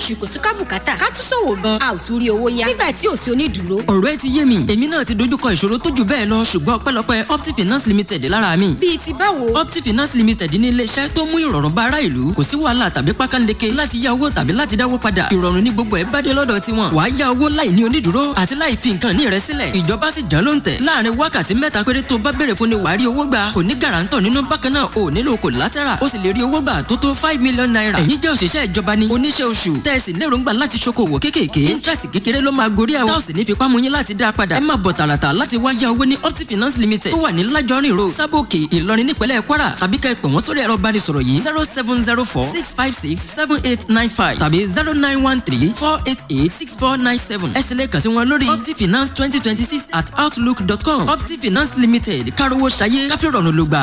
oṣù kò tún ká bùkátà ká tún ṣòwò gan a ò tún rí owó yá nígbà tí ò sí onídùúró. ọ̀rọ̀ ẹ ti yé mi èmi náà ti dojúkọ ìṣòro tó jù bẹ́ẹ̀ lọ ṣùgbọ́n ọpẹ́lọpẹ́ optifinance limited lára mi. bíi ti báwo. optifinance limited ní iléeṣẹ́ tó mú ìrọ̀rùn bá ará ìlú kò sí wàhálà tàbí pákánleke láti yá owó tàbí láti dáwó padà ìrọ̀rùn ní gbogbo ẹ̀ bá dé lọ́dọ̀ tiwọn wàá yá owó láì ní onídùúró àti láì fi nǹkan ní rẹ sílẹ̀ ìjọba sì jẹ́ ló ń tẹ̀ láàrin wákàtí mẹ́ta péré tó bá béèrè fún ni wàá rí owó gbà kò ní gàràǹtọ̀ nínú bákan náà ò nílò collateral ó sì lè rí owó gbà tó tó five million naira èyí jẹ́ òṣìṣẹ́ ìjọba ni oníṣẹ́ oṣù tẹ̀sí lérògbà láti ṣokòwò kéékèèké interest kékeré ló máa gorí ẹ̀ táwọn sì ní fipá mú yín láti dá a padà ẹ máa bọ̀ tààràtà láti wá yá owó ní optifinance limited tó wà ní lájọrin road sábòkè ìlọrin nípínlẹ̀ kwara tàbí ká ẹ pè wọ́n sórí ẹ̀rọ ìbánisọ̀rọ̀ yìí zero seven zero four six five six seven eight nine five tàbí zero nine one three four eight eight six four nine seven ẹ sì lè kàn sí wọn lórí optifinance twenty twenty six at outlook dot com optifinance limited kárówó ṣayé káfíńrọ̀nù ló gbà.